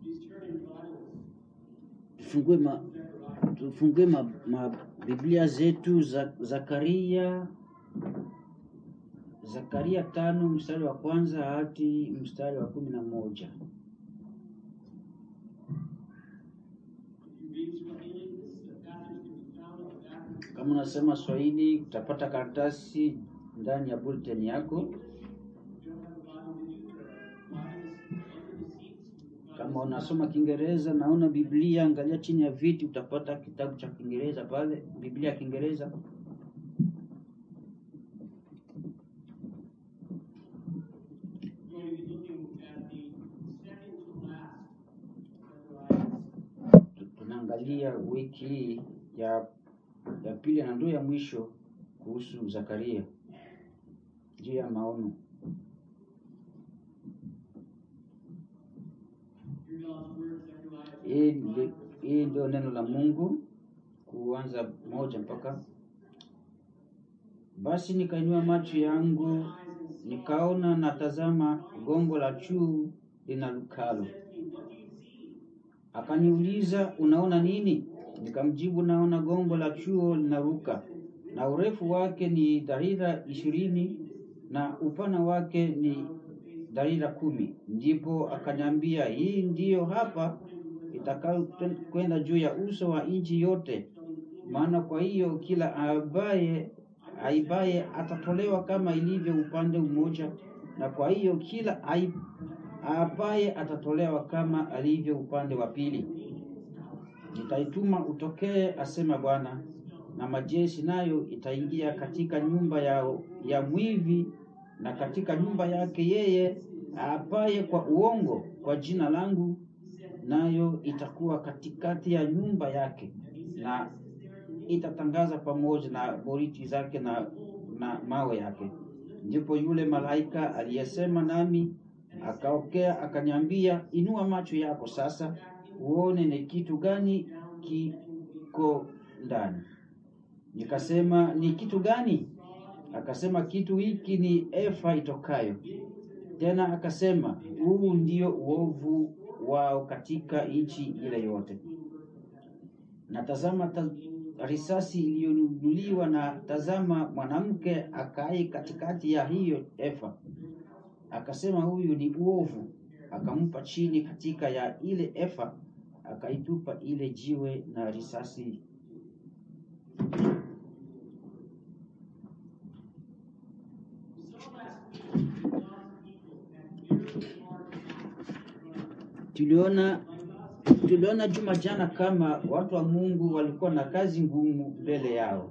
Tufungue ma, tufungue ma, ma Biblia zetu za Zakaria Zakaria tano mstari wa kwanza hadi mstari wa kumi na moja. Kama unasema Swahili utapata karatasi ndani ya bulletin yako. Kama unasoma Kiingereza naona Biblia, angalia chini ya viti, utapata kitabu cha Kiingereza pale, Biblia ya Kiingereza. Tunaangalia wiki hii ya ya pili na ndio ya mwisho kuhusu Zakaria juu ya maono. Hii ndi- hii ndio neno la Mungu kuanza moja mpaka basi nikainua macho yangu nikaona, na tazama, gongo la juu linalukalo. Akaniuliza, unaona nini? Nikamjibu, naona gongo la chuo linaruka, na urefu wake ni dharira ishirini na upana wake ni dharira kumi. Ndipo akaniambia, hii ndiyo hapa itakayo kwenda juu ya uso wa nchi yote, maana kwa hiyo kila abaye aibaye atatolewa kama ilivyo upande mmoja, na kwa hiyo kila ai- aapaye atatolewa kama alivyo upande wa pili. Nitaituma utokee, asema Bwana, na majeshi nayo itaingia katika nyumba ya, ya mwivi na katika nyumba yake yeye aapaye kwa uongo kwa jina langu, nayo itakuwa katikati ya nyumba yake na itatangaza pamoja na boriti zake na, na mawe yake. Ndipo yule malaika aliyesema nami akaokea akaniambia, inua macho yako sasa uone ni kitu gani kiko ndani. Nikasema, ni kitu gani? Akasema, kitu hiki ni efa itokayo. Tena akasema, huu ndio uovu wao katika nchi ile yote. Na tazama ta, risasi iliyonunuliwa, na tazama mwanamke akai katikati ya hiyo efa. Akasema, huyu ni uovu. Akampa chini katika ya ile efa, akaitupa ile jiwe na risasi. Tuliona tuliona juma jana kama watu wa Mungu walikuwa na kazi ngumu mbele yao.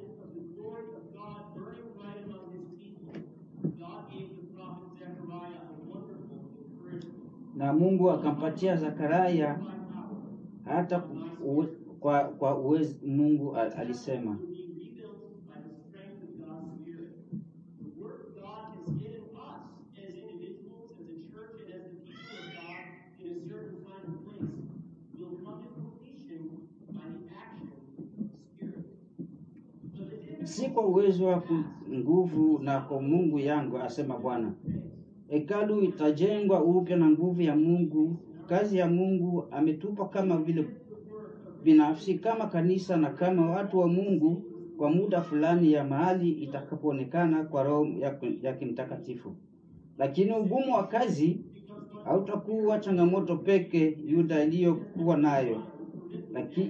na Mungu akampatia Zakaria hata uwe, kwa kwa uwezi, Mungu al- alisema si kwa uwezo wa ku- nguvu na kwa Mungu yangu, asema Bwana. Hekalu itajengwa upya na nguvu ya Mungu. Kazi ya Mungu ametupa kama vile binafsi, kama kanisa na kama watu wa Mungu kwa muda fulani ya mahali itakapoonekana kwa Roho ya, ya kimtakatifu. Lakini ugumu wa kazi hautakuwa changamoto peke Yuda iliyokuwa nayo, lakini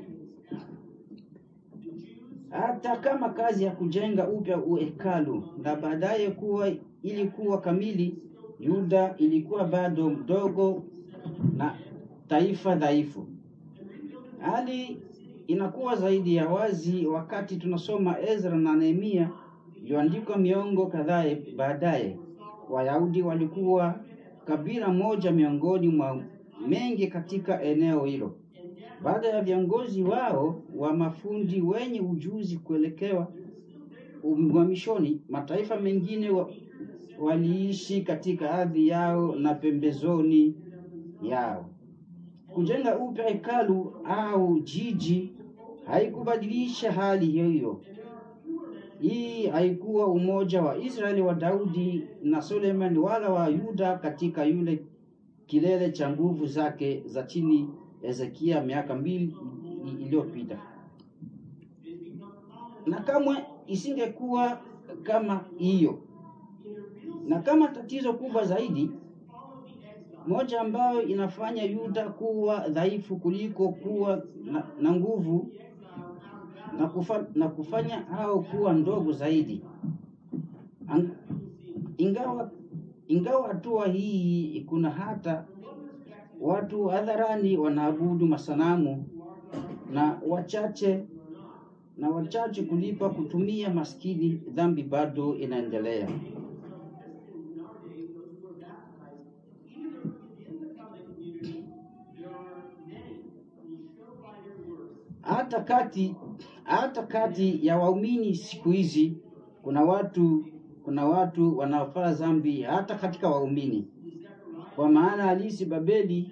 hata kama kazi ya kujenga upya hekalu na baadaye kuwa ilikuwa kamili, Yuda ilikuwa bado mdogo na taifa dhaifu. Hali inakuwa zaidi ya wazi wakati tunasoma Ezra na Nehemia iliyoandikwa miongo kadhaa baadaye. Wayahudi walikuwa kabila moja miongoni mwa mengi katika eneo hilo. Baada ya viongozi wao wa mafundi wenye ujuzi kuelekewa uhamishoni, mataifa mengine wa, waliishi katika ardhi yao na pembezoni yao. Kujenga upya hekalu au jiji haikubadilisha hali hiyo. Hii haikuwa umoja wa Israeli wa Daudi na Suleiman wala wa Yuda katika yule kilele cha nguvu zake za chini Hezekia miaka mbili i- iliyopita, na kamwe isingekuwa kama hiyo. Na kama tatizo kubwa zaidi, moja ambayo inafanya Yuda kuwa dhaifu kuliko kuwa na, na nguvu na, kufa, na kufanya hao kuwa ndogo zaidi. Ang, ingawa ingawa hatua hii kuna hata watu hadharani wanaabudu masanamu na wachache na wachache kulipa kutumia maskini, dhambi bado inaendelea. Hata kati hata kati ya waumini siku hizi kuna watu kuna watu wanaofanya dhambi hata katika waumini, kwa maana halisi Babeli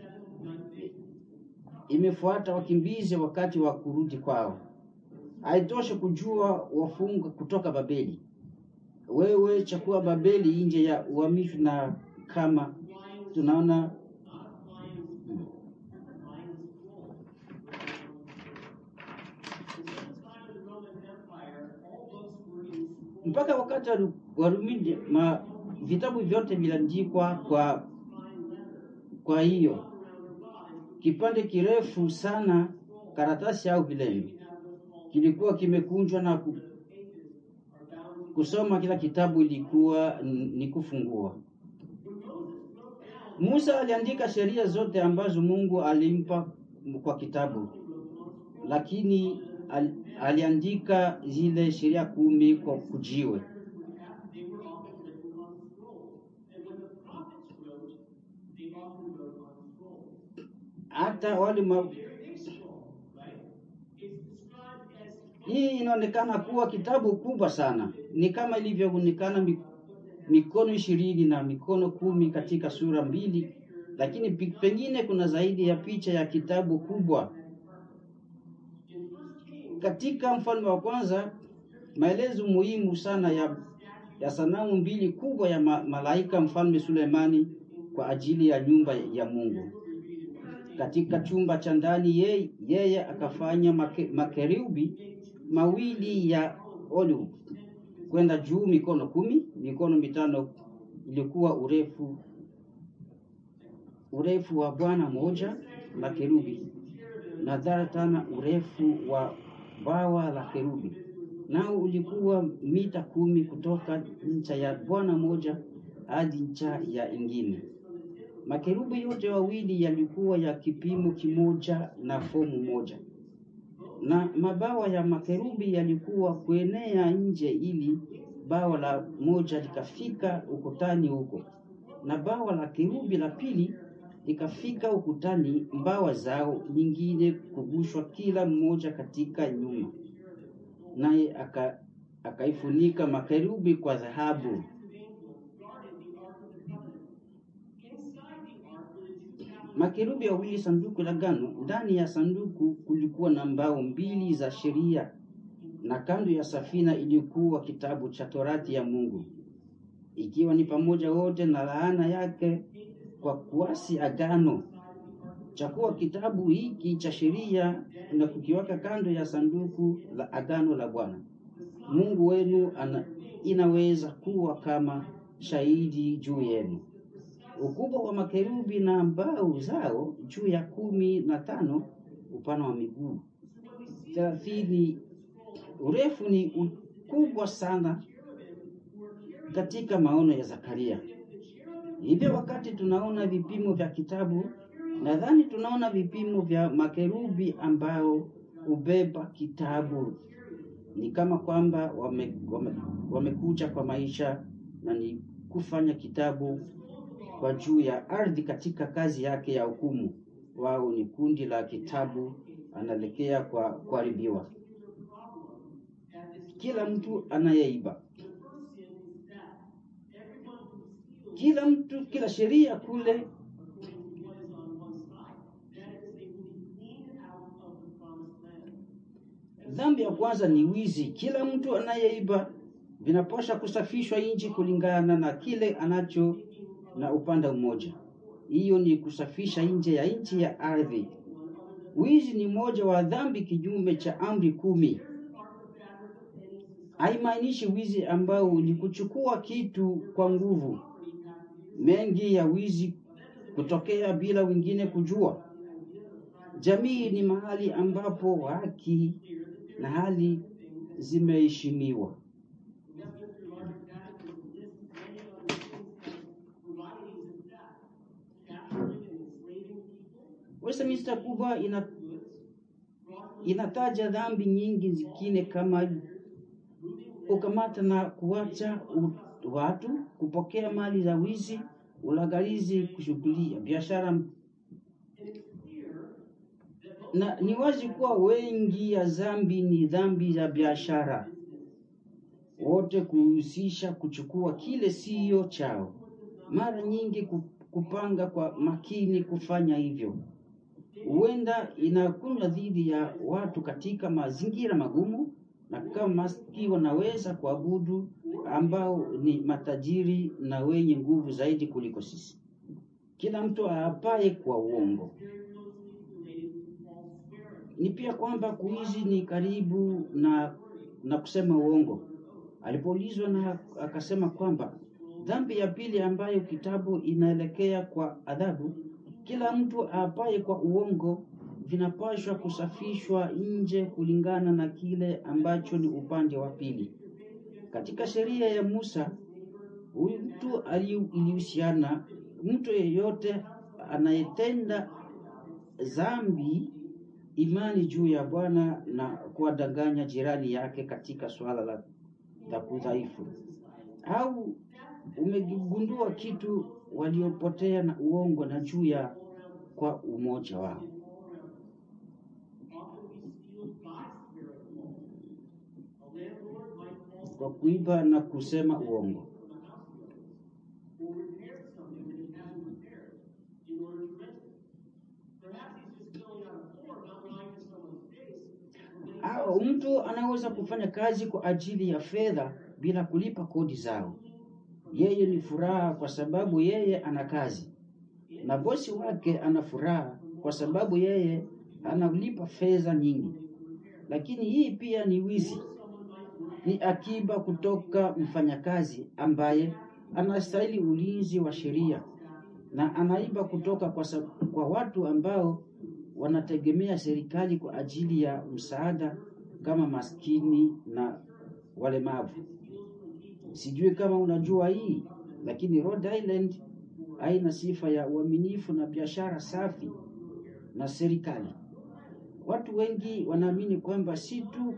imefuata wakimbizi wakati wa kurudi kwao. Haitoshi kujua wafungwa kutoka Babeli, wewe chakua Babeli nje ya uhamisho, na kama tunaona mpaka wakati wa Ru- Warumi ma vitabu vyote viliandikwa kwa kwa hiyo kipande kirefu sana karatasi au vilembe kilikuwa kimekunjwa na ku, kusoma kila kitabu ilikuwa n- ni kufungua. Musa aliandika sheria zote ambazo Mungu alimpa kwa kitabu, lakini al, aliandika zile sheria kumi kwa kujiwe. Hata wale ma... Hii inaonekana kuwa kitabu kubwa sana, ni kama ilivyoonekana mi- mikono ishirini na mikono kumi katika sura mbili, lakini pi- pengine kuna zaidi ya picha ya kitabu kubwa. Katika Mfalme wa Kwanza, maelezo muhimu sana ya, ya sanamu mbili kubwa ya ma, malaika Mfalme Sulemani kwa ajili ya nyumba ya Mungu. Katika chumba cha ndani yeye, yeye akafanya make, makerubi mawili ya olive kwenda juu mikono kumi, mikono mitano ilikuwa urefu urefu wa bwana moja la kerubi na dhara tana urefu wa bawa la kerubi, nao ulikuwa mita kumi kutoka ncha ya bwana moja hadi ncha ya ingine. Makerubi yote wawili yalikuwa ya kipimo kimoja na fomu moja, na mabawa ya makerubi yalikuwa kuenea nje, ili bawa la moja likafika ukutani huko, na bawa la kerubi la pili likafika ukutani, mbawa zao nyingine kugushwa kila mmoja katika nyuma, naye aka akaifunika makerubi kwa dhahabu. Makerubi wawili sanduku la agano. Ndani ya sanduku kulikuwa na mbao mbili za sheria, na kando ya safina ilikuwa kitabu cha torati ya Mungu, ikiwa ni pamoja wote na laana yake kwa kuasi agano. Chakua kitabu hiki cha sheria na kukiweka kando ya sanduku la agano la Bwana Mungu wenu ana, inaweza kuwa kama shahidi juu yenu ukubwa wa makerubi na mbao zao juu ya kumi na tano upana wa miguu thelathini urefu ni ukubwa sana katika maono ya Zakaria. Hivyo wakati tunaona vipimo vya kitabu, nadhani tunaona vipimo vya makerubi ambao hubeba kitabu. Ni kama kwamba wame, wame, wamekuja kwa maisha na ni kufanya kitabu kwa juu ya ardhi katika kazi yake ya hukumu. Wao ni kundi la kitabu, anaelekea kwa kuharibiwa. Kila mtu anayeiba, kila mtu, kila sheria kule Dhambi ya kwanza ni wizi. Kila mtu anayeiba vinapaswa kusafishwa nchi kulingana na kile anacho na upande mmoja. hiyo ni kusafisha nje ya nchi ya ardhi. Wizi ni moja wa dhambi kinyume cha amri kumi. Haimaanishi wizi ambao ni kuchukua kitu kwa nguvu. Mengi ya wizi kutokea bila wengine kujua. Jamii ni mahali ambapo haki na hali zimeheshimiwa. Westminster kubwa ina, inataja dhambi nyingi zingine kama kukamata na kuacha u- watu, kupokea mali za wizi, ulagalizi, kushughulia biashara na ni wazi kuwa wengi ya dhambi ni dhambi za biashara, wote kuhusisha kuchukua kile siyo chao, mara nyingi ku- kupanga kwa makini kufanya hivyo. Huenda inakunywa dhidi ya watu katika mazingira magumu, na kama maski wanaweza kuabudu ambao ni matajiri na wenye nguvu zaidi kuliko sisi. Kila mtu aapaye kwa uongo ni pia kwamba kuizi ni karibu na na kusema uongo. Alipoulizwa na akasema kwamba dhambi ya pili ambayo kitabu inaelekea kwa adhabu, kila mtu aapaye kwa uongo vinapaswa kusafishwa nje kulingana na kile ambacho ni upande wa pili. Katika sheria ya Musa, huyu mtu ali- ilihusiana mtu yeyote anayetenda dhambi imani juu ya Bwana na kuwadanganya jirani yake katika swala la, la kudhaifu, au umegundua kitu waliopotea na uongo na juu ya kwa umoja wao. Kwa kuiba na kusema uongo. Au mtu anaweza kufanya kazi kwa ajili ya fedha bila kulipa kodi zao. Yeye ni furaha kwa sababu yeye ana kazi, na bosi wake ana furaha kwa sababu yeye analipa fedha nyingi. Lakini hii pia ni wizi, ni akiba kutoka mfanyakazi ambaye anastahili ulinzi wa sheria na anaiba kutoka kwa, sa- kwa watu ambao wanategemea serikali kwa ajili ya msaada kama maskini na walemavu. Sijui kama unajua hii, lakini Rhode Island haina sifa ya uaminifu na biashara safi na serikali. Watu wengi wanaamini kwamba si tu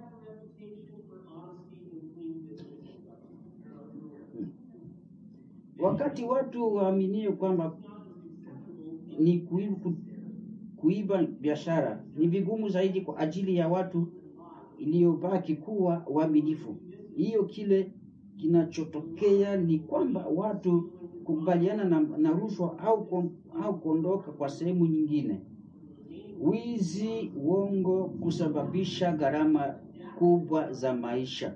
wakati watu waaminio kwamba ni kuiba, kuiba biashara ni vigumu zaidi kwa ajili ya watu iliyobaki kuwa waaminifu. Hiyo kile kinachotokea ni kwamba watu kukubaliana na, na rushwa au, ku- au kuondoka kwa sehemu nyingine. Wizi, uongo kusababisha gharama kubwa za maisha.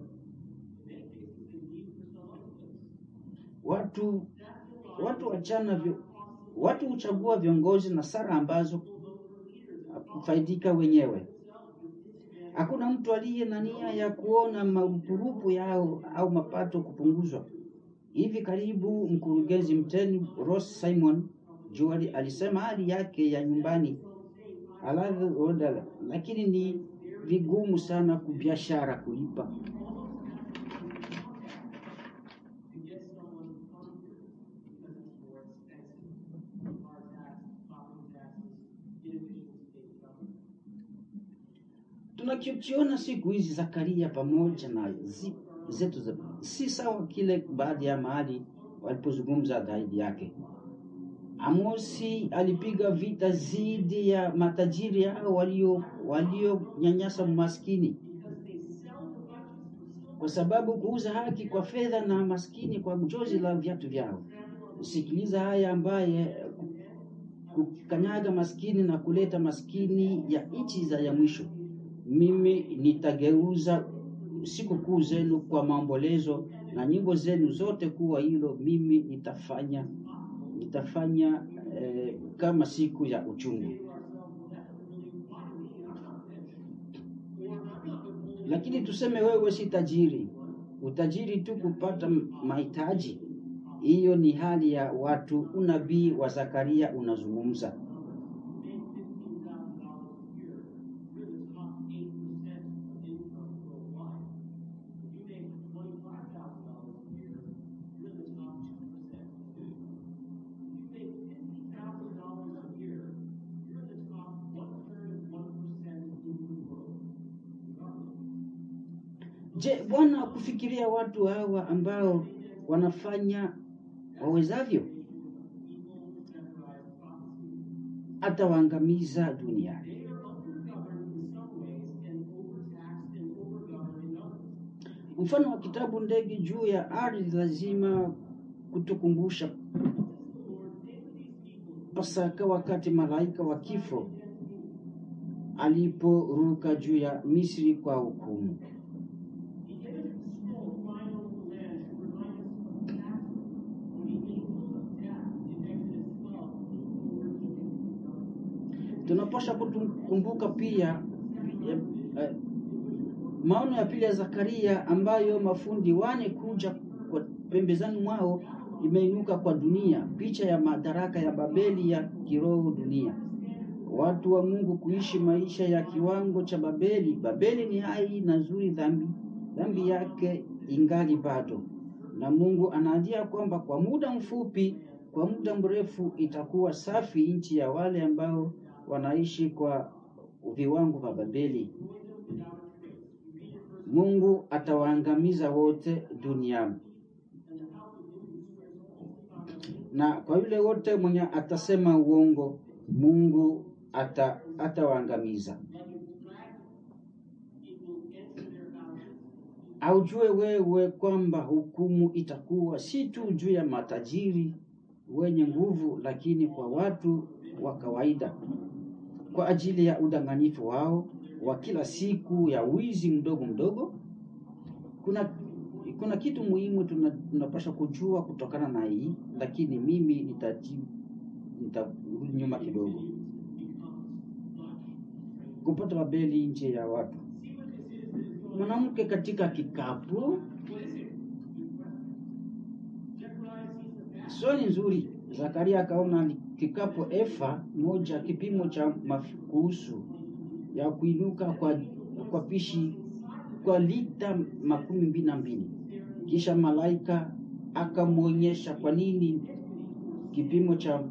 Watu watu wachana vyo, watu huchagua viongozi na sara ambazo kufaidika wenyewe. Hakuna mtu aliye na nia ya kuona marupurupu yao au mapato kupunguzwa. Hivi karibu mkurugenzi mteni Ross Simon Juari alisema hali yake ya nyumbani halali oda, lakini ni vigumu sana kubiashara kulipa. Tunachokiona siku hizi Zakaria pamoja na zi, zetu za, si sawa kile baadhi ya mahali walipozungumza dhidi yake. Amosi alipiga vita dhidi ya matajiri hao walio walionyanyasa maskini, kwa sababu kuuza haki kwa fedha na maskini kwa jozi la viatu vyao. Sikiliza haya ambaye kukanyaga maskini na kuleta maskini ya nchi za ya mwisho. Mimi nitageuza sikukuu zenu kwa maombolezo na nyimbo zenu zote kuwa hilo. Mimi nitafanya nitafanya eh, kama siku ya uchungu. Lakini tuseme wewe si tajiri, utajiri tu kupata mahitaji, hiyo ni hali ya watu. Unabii wa Zakaria unazungumza Je, Bwana kufikiria watu hawa ambao wanafanya wawezavyo, atawaangamiza duniani. Mfano wa kitabu ndege juu ya ardhi lazima kutukumbusha Pasaka, wakati malaika wa kifo aliporuka juu ya Misri kwa hukumu. tunapaswa kukumbuka pia eh, eh, maono ya pili ya Zakaria ambayo mafundi wane kuja kwa pembezani mwao imeinuka kwa dunia, picha ya madaraka ya Babeli ya kiroho dunia. Watu wa Mungu kuishi maisha ya kiwango cha Babeli. Babeli ni hai na nzuri, dhambi dhambi yake ingali bado, na Mungu anaajia kwamba kwa muda mfupi, kwa muda mrefu itakuwa safi nchi ya wale ambao wanaishi kwa viwango vya Babeli. Mungu atawaangamiza wote duniani, na kwa yule wote mwenye atasema uongo, Mungu ata atawaangamiza. Aujue wewe kwamba hukumu itakuwa si tu juu ya matajiri wenye nguvu, lakini kwa watu wa kawaida kwa ajili ya udanganyifu wao wa kila siku ya wizi mdogo mdogo. Kuna kuna kitu muhimu tuna, tunapaswa kujua kutokana na hii, lakini mimi nitaji nitarudi nyuma kidogo. Kupata Babeli nje ya watu. Mwanamke katika kikapu. Swali nzuri. Zakaria akaona kikapu efa moja kipimo cha mafukusu ya kuinuka kwa, kwa pishi kwa lita makumi mbili na mbili. Kisha malaika akamwonyesha kwa nini kipimo cha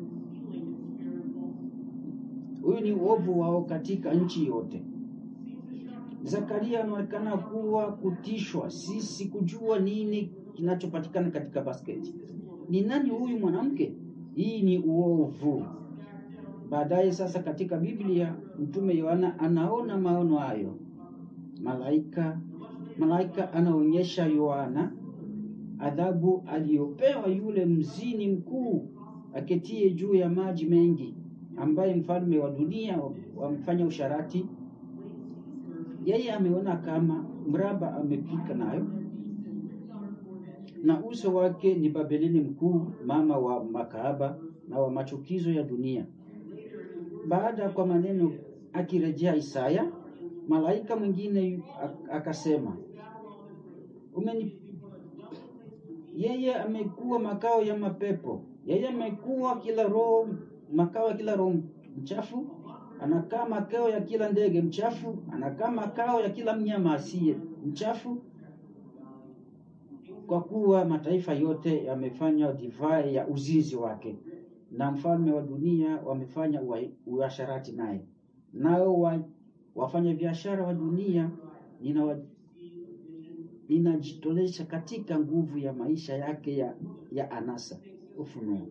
huyu ni uovu wao katika nchi yote. Zakaria anaonekana kuwa kutishwa, sisi kujua nini kinachopatikana katika basketi. Ni nani huyu mwanamke? Hii ni uovu. Baadaye sasa, katika Biblia mtume Yohana anaona maono hayo. Malaika malaika anaonyesha Yohana adhabu aliyopewa yule mzini mkuu aketie juu ya maji mengi, ambaye mfalme wa dunia wamfanya usharati. Yeye ameona kama mraba amepika nayo na uso wake ni Babelini mkuu, mama wa makahaba na wa machukizo ya dunia. Baada kwa maneno akirejea Isaya, malaika mwingine akasema, umeni yeye amekuwa makao ya mapepo, yeye amekuwa kila roho makao ya kila roho mchafu, anakaa makao ya kila ndege mchafu, anakaa makao ya kila mnyama asiye mchafu kwa kuwa mataifa yote yamefanya divai ya uzinzi wake, na mfalme wa dunia wamefanya uasharati naye. Nao wa, wafanya biashara wa dunia ninajitolesha katika nguvu ya maisha yake ya, ya anasa. Ufunuo.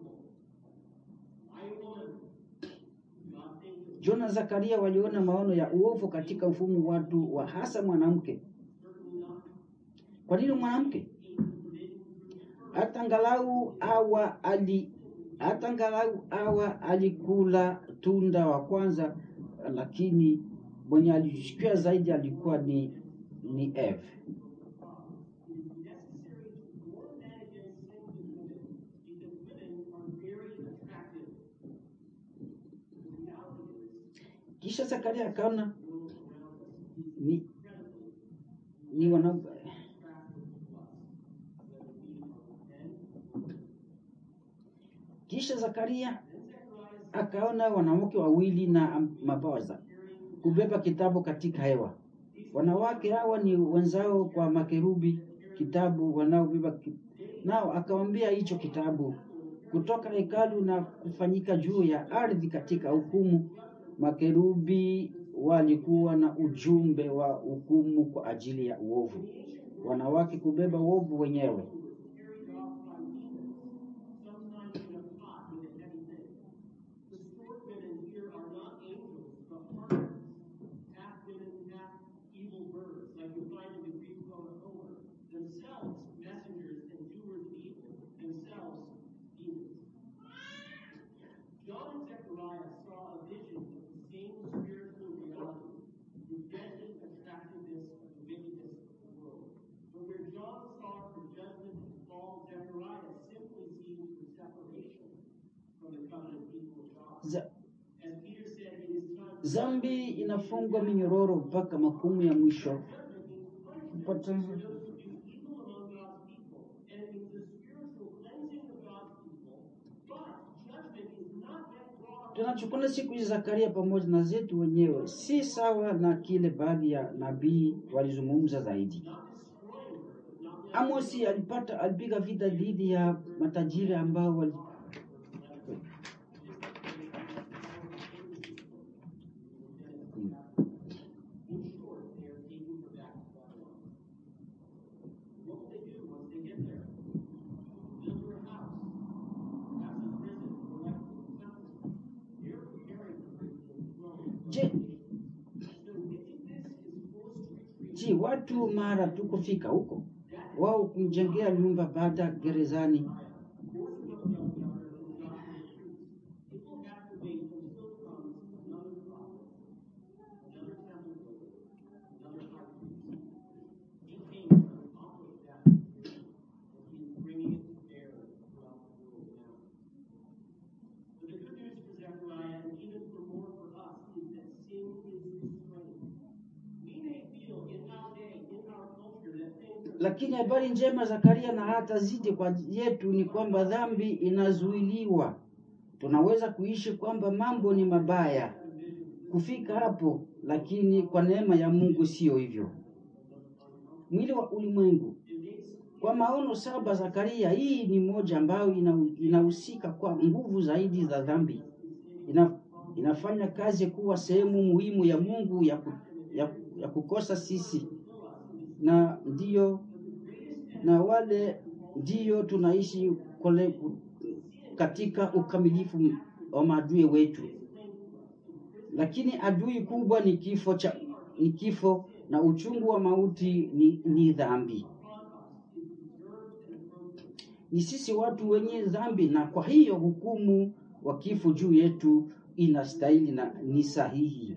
Jona Zakaria waliona maono ya uovu katika mfumo watu wa hasa mwanamke kwa nini mwanamke? Hata angalau awa ali hata angalau awa alikula tunda wa kwanza, lakini mwenye alishikia zaidi alikuwa ni ni Eve. Kisha Zakaria akaona ni ni wana kisha Zakaria akaona wanawake wawili na mabawa za kubeba kitabu katika hewa. Wanawake hawa ni wenzao kwa makerubi kitabu wanaobeba ki... nao akawambia hicho kitabu kutoka hekalu na kufanyika juu ya ardhi katika hukumu. Makerubi walikuwa na ujumbe wa hukumu kwa ajili ya uovu, wanawake kubeba uovu wenyewe. Za, zambi inafungwa minyororo mpaka makumu ya mwisho kupata tunachukua siku hizi Zakaria pamoja na zetu wenyewe si sawa na kile baadhi ya nabii walizungumza zaidi. Amosi alipata alipiga vita dhidi ya matajiri ambao wali Je, je, watu mara tu kufika huko wao kumjengea nyumba baada gerezani lakini habari njema Zakaria na hata zidi kwa yetu ni kwamba dhambi inazuiliwa. Tunaweza kuishi kwamba mambo ni mabaya kufika hapo, lakini kwa neema ya Mungu sio hivyo. Mwili wa ulimwengu kwa maono saba Zakaria, hii ni moja ambayo ina- inahusika kwa nguvu zaidi za dhambi. Ina, inafanya kazi kuwa sehemu muhimu ya Mungu ya, ku, ya, ya kukosa sisi na ndiyo na wale ndiyo tunaishi kole, katika ukamilifu wa maadui wetu, lakini adui kubwa ni kifo cha ni kifo na uchungu wa mauti ni, ni dhambi. Ni sisi watu wenye dhambi, na kwa hiyo hukumu wa kifo juu yetu inastahili na ni sahihi.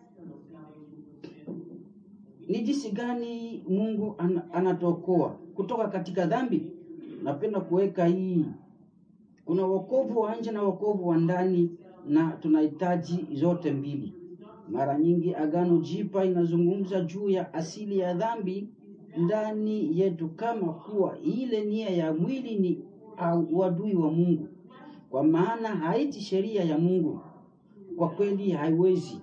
Ni jinsi gani Mungu an, anatokoa kutoka katika dhambi? Napenda kuweka hii, kuna wokovu wa nje na wokovu wa ndani, na tunahitaji zote mbili. Mara nyingi Agano Jipya inazungumza juu ya asili ya dhambi ndani yetu kama kuwa ile nia ya mwili ni au uadui wa Mungu, kwa maana haiti sheria ya Mungu. Kwa kweli haiwezi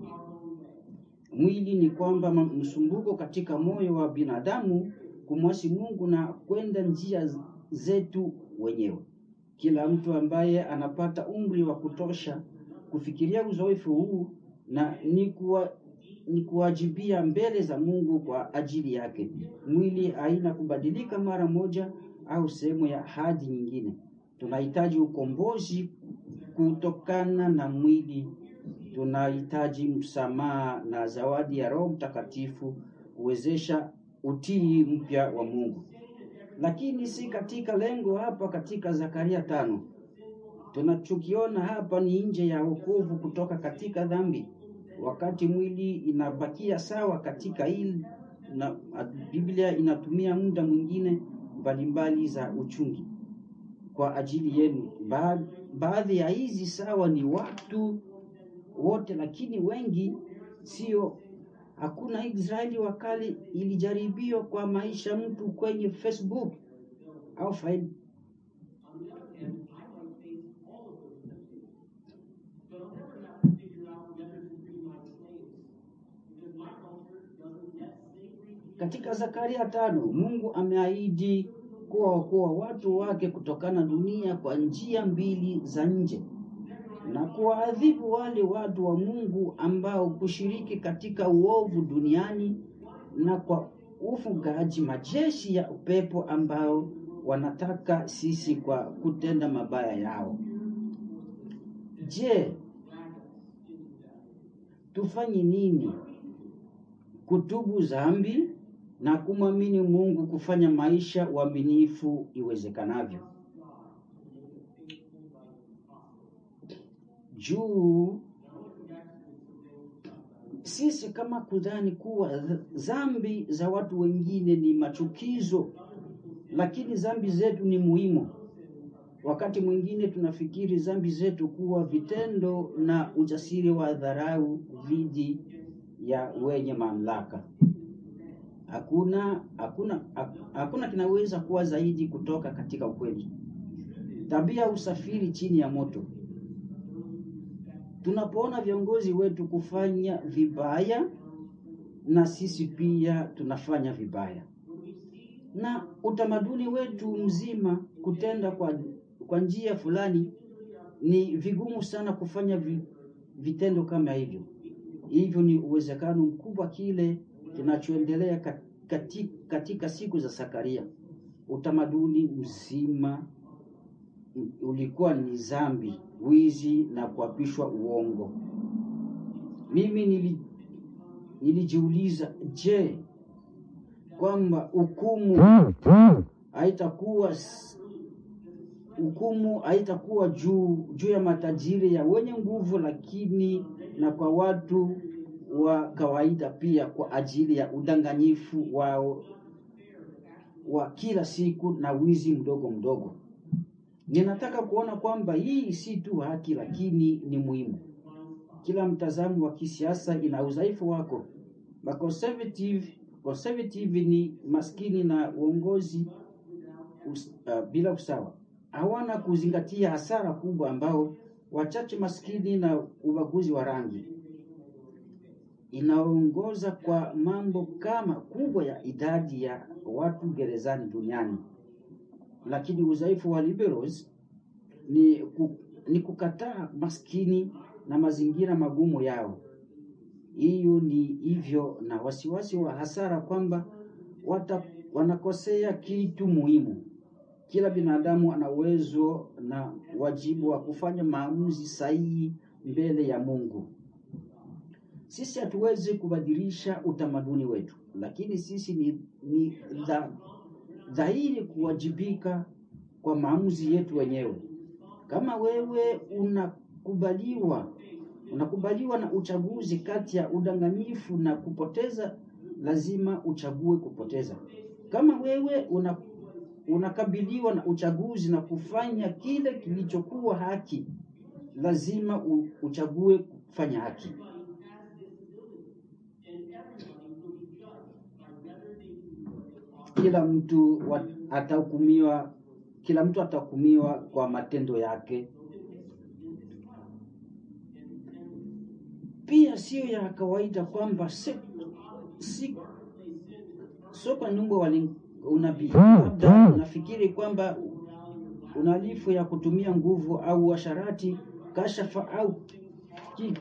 mwili ni kwamba ma- msumbuko katika moyo wa binadamu kumwasi Mungu na kwenda njia z- zetu wenyewe. Kila mtu ambaye anapata umri wa kutosha kufikiria uzoefu huu na ni kuwa ni kuwajibia mbele za Mungu kwa ajili yake. Mwili haina kubadilika mara moja au sehemu ya hadi nyingine. Tunahitaji ukombozi kutokana na mwili tunahitaji msamaha na zawadi ya Roho Mtakatifu kuwezesha utii mpya wa Mungu, lakini si katika lengo hapa. Katika Zakaria tano tunachokiona hapa ni nje ya wokovu kutoka katika dhambi, wakati mwili inabakia sawa katika hili na Biblia inatumia muda mwingine mbalimbali za uchungi kwa ajili yenu. Ba- Baadhi ya hizi sawa ni watu wote, lakini wengi sio. Hakuna Israeli wa kale ilijaribiwa kwa maisha mtu kwenye Facebook au faili Katika Zakaria tano Mungu ameahidi kuwaokoa watu wake kutokana dunia kwa njia mbili za nje na kuwaadhibu wale watu wa Mungu ambao kushiriki katika uovu duniani na kwa ufugaji majeshi ya upepo ambao wanataka sisi kwa kutenda mabaya yao. Je, tufanye nini kutubu dhambi na kumwamini Mungu kufanya maisha uaminifu iwezekanavyo. Juu sisi kama kudhani kuwa dhambi za watu wengine ni machukizo, lakini dhambi zetu ni muhimu. Wakati mwingine tunafikiri dhambi zetu kuwa vitendo na ujasiri wa dharau dhidi ya wenye mamlaka. Hakuna hakuna hakuna kinaweza kuwa zaidi kutoka katika ukweli. Tabia usafiri chini ya moto. Tunapoona viongozi wetu kufanya vibaya, na sisi pia tunafanya vibaya, na utamaduni wetu mzima kutenda kwa, kwa njia fulani, ni vigumu sana kufanya vi, vitendo kama hivyo. Hivyo ni uwezekano mkubwa kile kinachoendelea katika, katika siku za Zakaria. Utamaduni mzima ulikuwa ni dhambi, wizi na kuapishwa uongo. Mimi nili, nilijiuliza, je, kwamba hukumu haitakuwa hukumu haitakuwa juu juu ya matajiri ya wenye nguvu, lakini na kwa watu wa kawaida pia, kwa ajili ya udanganyifu wao wa kila siku na wizi mdogo mdogo. Ninataka kuona kwamba hii si tu haki, lakini ni muhimu. Kila mtazamo wa kisiasa ina udhaifu wako. Ma conservative, conservative ni maskini na uongozi us, uh, bila usawa, hawana kuzingatia hasara kubwa ambao wachache maskini na ubaguzi wa rangi inaongoza kwa mambo kama kubwa ya idadi ya watu gerezani duniani. Lakini udhaifu wa liberals ni, ku, ni kukataa maskini na mazingira magumu yao. Hiyo ni hivyo na wasiwasi wa hasara kwamba wata, wanakosea kitu muhimu. Kila binadamu ana uwezo na wajibu wa kufanya maamuzi sahihi mbele ya Mungu. Sisi hatuwezi kubadilisha utamaduni wetu, lakini sisi ni, ni dha, dhahiri kuwajibika kwa maamuzi yetu wenyewe. Kama wewe unakubaliwa unakubaliwa na uchaguzi kati ya udanganyifu na kupoteza, lazima uchague kupoteza. Kama wewe una, unakabiliwa na uchaguzi na kufanya kile kilichokuwa haki, lazima u, uchague kufanya haki. Kila mtu atahukumiwa, kila mtu atahukumiwa kwa matendo yake. Pia sio ya kawaida kwamba si, si, sio kwa nyumba wali unabii. Labda unafikiri kwamba unalifu ya kutumia nguvu au washarati, kashafa au kitu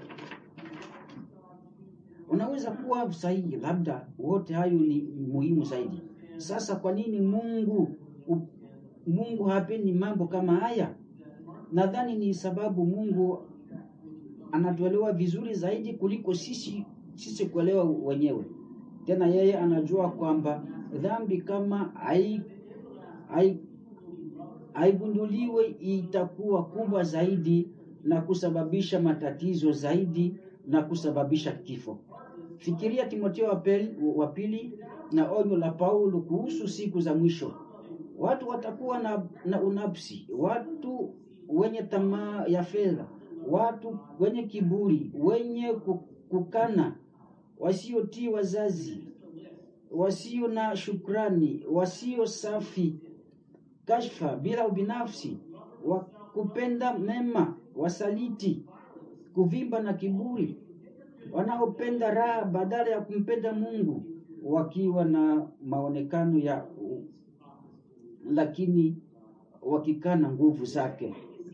unaweza kuwa sahihi, labda wote hayo ni muhimu zaidi. Sasa kwa nini Mungu Mungu hapendi mambo kama haya? Nadhani ni sababu Mungu anatuelewa vizuri zaidi kuliko sisi sisi kuelewa wenyewe. Tena yeye anajua kwamba dhambi kama hai hai haigunduliwe itakuwa kubwa zaidi na kusababisha matatizo zaidi na kusababisha kifo. Fikiria Timotheo wa pili na onyo la Paulo kuhusu siku za mwisho. Watu watakuwa na, na unafsi, watu wenye tamaa ya fedha, watu wenye kiburi, wenye ku- kukana, wasiotii wazazi, wasio na shukrani, wasio safi, kashfa, bila ubinafsi, wa kupenda mema, wasaliti, kuvimba na kiburi, wanaopenda raha badala ya kumpenda Mungu, wakiwa na maonekano ya lakini wakikana nguvu zake.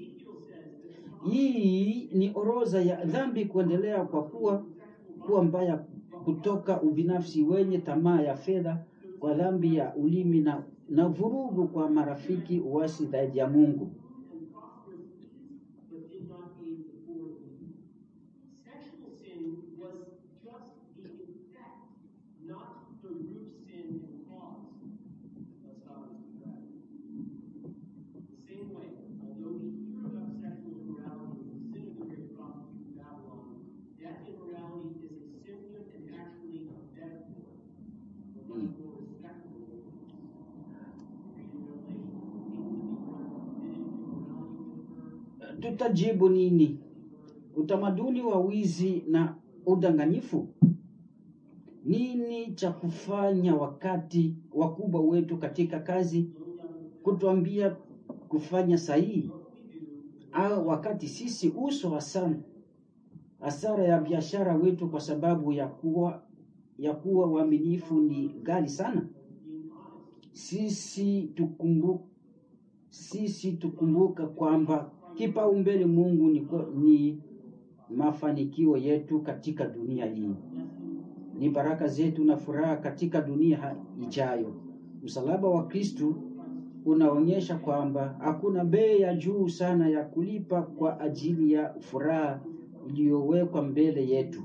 Hii ni orodha ya dhambi kuendelea kwa kuwa kuwa mbaya kutoka ubinafsi wenye tamaa ya fedha kwa dhambi ya ulimi na, na vurugu kwa marafiki uasi dhidi ya Mungu. Sexual sin was just the effect, not the root sin and cause of Sodom's depravity. The same way, although we hear about sexual immorality as the sin of the great prostitute of Babylon, that immorality is a symptom and actually a metaphor for much more respectable holiness. Read in Revelation, things that be done forbidden immorality to occur. Tutajibu nini? Utamaduni wa wizi na udanganyifu? Nini cha kufanya wakati wakubwa wetu katika kazi kutuambia kufanya sahihi, au wakati sisi uso hasara hasara ya biashara wetu kwa sababu ya kuwa ya kuwa waaminifu ni ghali sana? Sisi tukumbu, sisi tukumbuka kwamba kipaumbele Mungu ni, kwa- ni mafanikio yetu katika dunia hii, ni baraka zetu na furaha katika dunia ha- ijayo. Msalaba wa Kristu unaonyesha kwamba hakuna bei ya juu sana ya kulipa kwa ajili ya furaha iliyowekwa mbele yetu.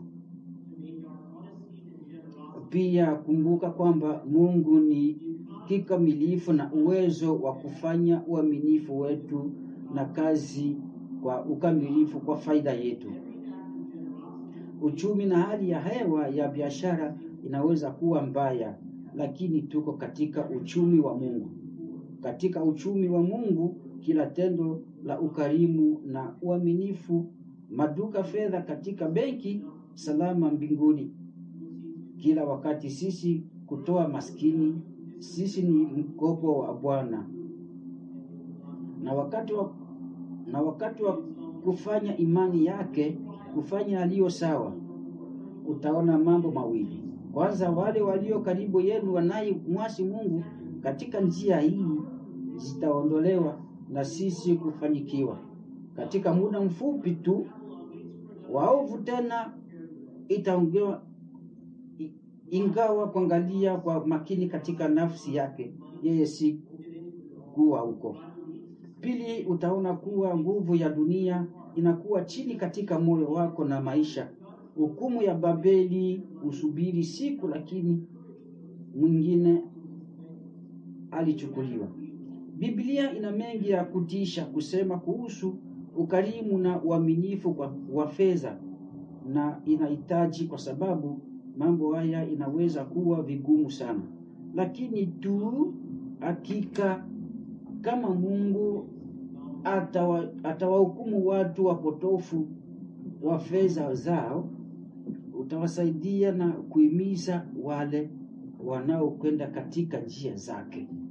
Pia kumbuka kwamba Mungu ni kikamilifu na uwezo wa kufanya uaminifu wetu na kazi kwa ukamilifu kwa faida yetu. Uchumi na hali ya hewa ya biashara inaweza kuwa mbaya, lakini tuko katika uchumi wa Mungu. Katika uchumi wa Mungu, kila tendo la ukarimu na uaminifu, maduka fedha katika benki salama mbinguni. Kila wakati sisi kutoa maskini, sisi ni mkopo wa Bwana, na wakati wa na wakati wa kufanya imani yake, kufanya aliyo sawa, utaona mambo mawili. Kwanza, wale walio karibu yenu wanayemwasi Mungu katika njia hii zitaondolewa na sisi kufanikiwa katika muda mfupi tu. Waovu tena itaongewa i- ingawa kuangalia kwa makini katika nafsi yake, yeye si kuwa huko. Pili, utaona kuwa nguvu ya dunia inakuwa chini katika moyo wako na maisha. Hukumu ya Babeli husubiri siku, lakini mwingine alichukuliwa. Biblia ina mengi ya kutisha kusema kuhusu ukarimu na uaminifu kwa- wa fedha, na inahitaji kwa sababu mambo haya inaweza kuwa vigumu sana, lakini tu hakika kama Mungu atawa- atawahukumu watu wapotofu wa fedha zao, utawasaidia na kuhimiza wale wanaokwenda katika njia zake.